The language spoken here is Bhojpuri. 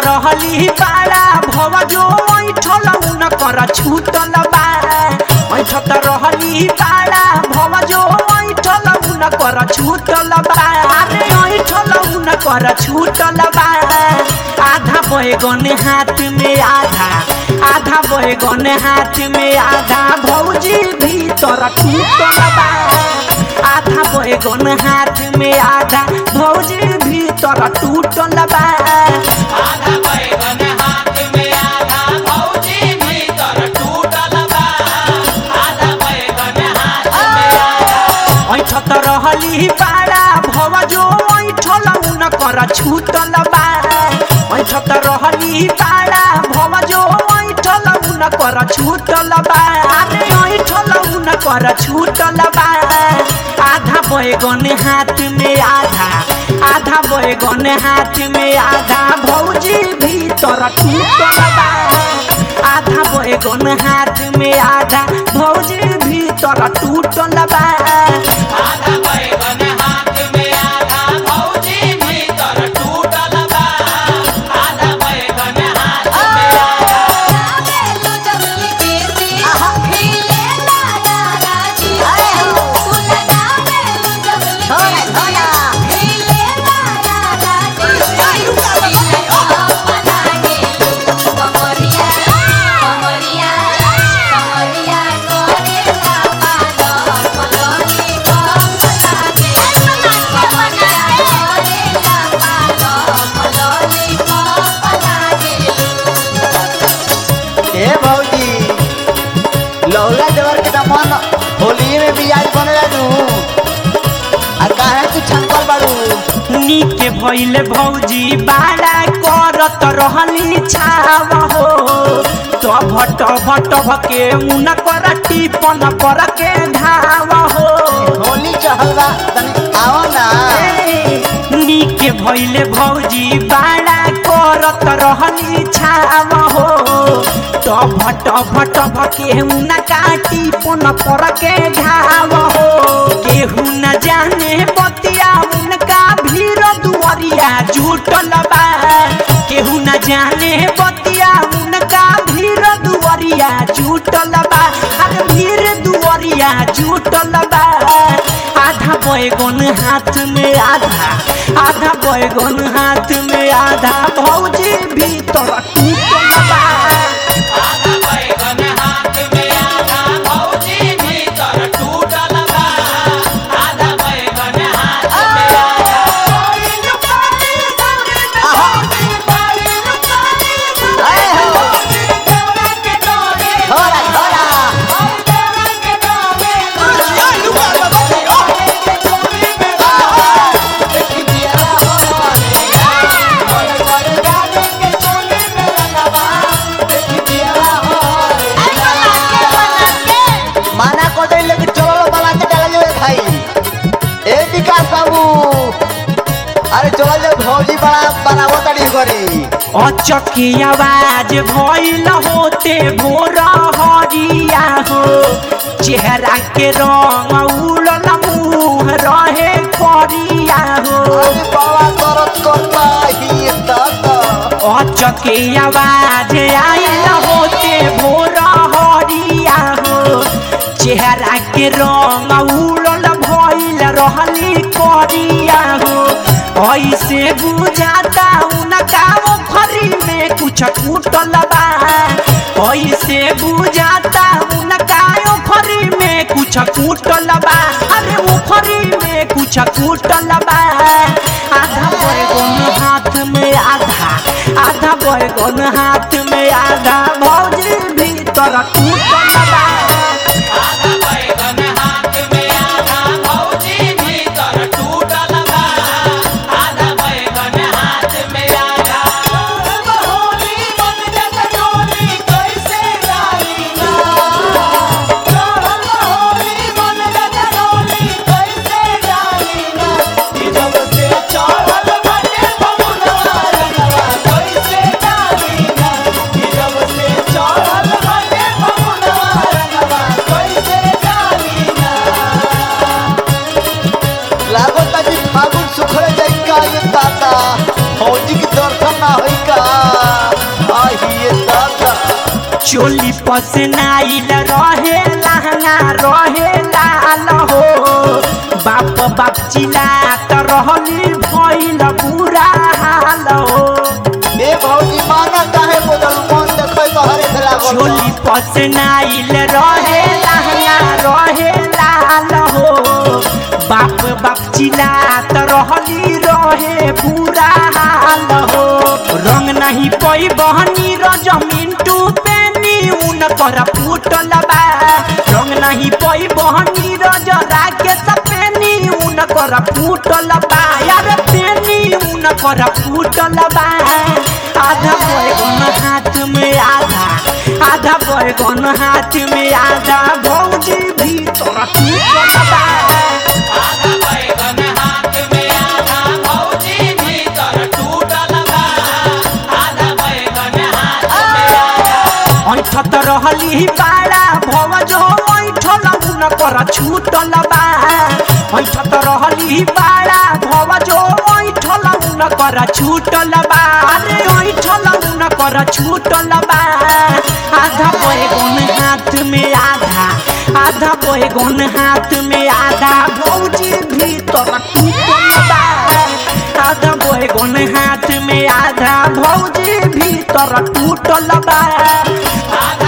रहली पाड़ा भव जो ऐठल उन कर छूटल बा ऐठत रहली पाड़ा भव जो ऐठल उन कर छूटल बा अरे ऐठल उन कर छूटल बा आधा बैगन हाथ में आधा आधा बैगन हाथ में आधा भौजी भीतर टूटल बा आधा बैगन हाथ में आधा भौजी भीतर टूटल बा आधा बैगन हाथ में आधा भौजी भीतर टूटल बा आधा बैगन हाथ में आधा ऐठत रहली पाड़ा भव जो ऐठल उन कर छूटल बा ऐठत रहली पाड़ा भव जो ऐठल उन कर छूटल बा अरे ऐठल उन कर छूटल बा आधा बैगन हाथ में आधा आधा बैगन हाथ में आधा भौजी भीतर टूटल बा आधा बैगन हाथ में आधा भौजी भीतर टूटल बा आधा बैगन हाथ में आधा भौजी भीतर टूटल बा आधा बैगन हाथ में आधा ए भौजी लौला देवर के दमन होली में बियाज बनेला नु आ काहे तू छंकल बाड़ू नीके भइले भौजी बाड़ा करत रहली छाव हो तो भट भट भके उन कर टिपन पर के धाव हो होली चहल बा तनी आओ ना नीके भइले भौजी बाड़ा करत रहली छाव हो तो भट भट भके उन काटी पन पर के घाव हो केहू न जाने बतिया उनका भीड़ दुआरिया जुटल बा केहू न जाने बतिया उनका भीड़ दुआरिया जुटल बा अरे भीड़ दुआरिया जुटल बा आधा बैगन हाथ में आधा आधा बैगन हाथ में आधा भौजी भीतर टूटल बा आधा बैगन हाथ में आधा भौजी भीतर टूटल बा आधा बैगन हाथ में आधा ए हो थोड़ा थोड़ा माना को दे लेके चलो बना के डाल जो भाई ए विकास बाबू अरे चलो जो भौजी बड़ा बनावो तड़ी करी अचकी आवाज भइल होते भोर हरिया हो चेहरा के रंग उड़ल मुँह रहे करिया हो अरे बाबा दर्द करता ही दादा अचके आवाज आइल होते भोर हरिया हो चेहरा के रंग उड़ल भइल रहली करिया हो ऐसे बुझाता उनका ओखरी में कुछ टूटल बा ऐसे बुझाता उनका ओखरी में कुछ टूटल बा अरे ओखरी में कुछ टूटल बा आधा बैगन हाथ में आधा आधा बैगन हाथ में आधा भौजी भीतर टूटल बा आधा बैगन हाथ में आधा भौजी भीतर टूटल बा आधा बैगन हाथ में आधा होली मन जग डोली कैसे डाली ना होली मन जग डोली कैसे डाली ना कि जब से चढ़ल बाटे फगुनवा रंगवा कैसे डाली ना कि जब से चढ़ल बाटे फगुनवा रंगवा कैसे डाली ना लागो ताजी फागुन सुखरे जाई का ये दादा फौजी की दर्शन ना होई दादा आइए दादा चोली पसनाइल रहे लहंगा रहे लाल हो बाप बाप चिल्लात रहली भइल बुरा हाल हो ए भौजी माना काहे बोलल मन देखै कहरे से लागल चोली पसनाइल रहे लहंगा रहे लाल हो बाप बाप चिल्लात रहली रहे बुरा हाल हो रंग नहीं पई बहनी र जमीन टूपे नीउन कर फूटल बा रंग नहीं पई बहनी र जरा के सपेनी ऊन कर फूटल बा यार पेनी ऊन कर फूटल बा आधा बैगन हाथ में आधा आधा बैगन हाथ में आधा भौजी भीतर टूटल बा आधा बैगन हाथ में आधा भौजी भीतर टूटल बा आधा बैगन हाथ में आधा ऐठत रहली बाड़ा भवज ऐठल उन कर छूटल बा ऐठत रहली बाड़ा भवज ऐठल उन कर छूटल बा अरे ऐठल उन कर छूटल बा आधा बैगन हाथ में आधा आधा बैगन हाथ में आधा भौजी भीतर टूटल बा आधा बैगन हाथ में आधा भौजी भीतर टूटल बा आधा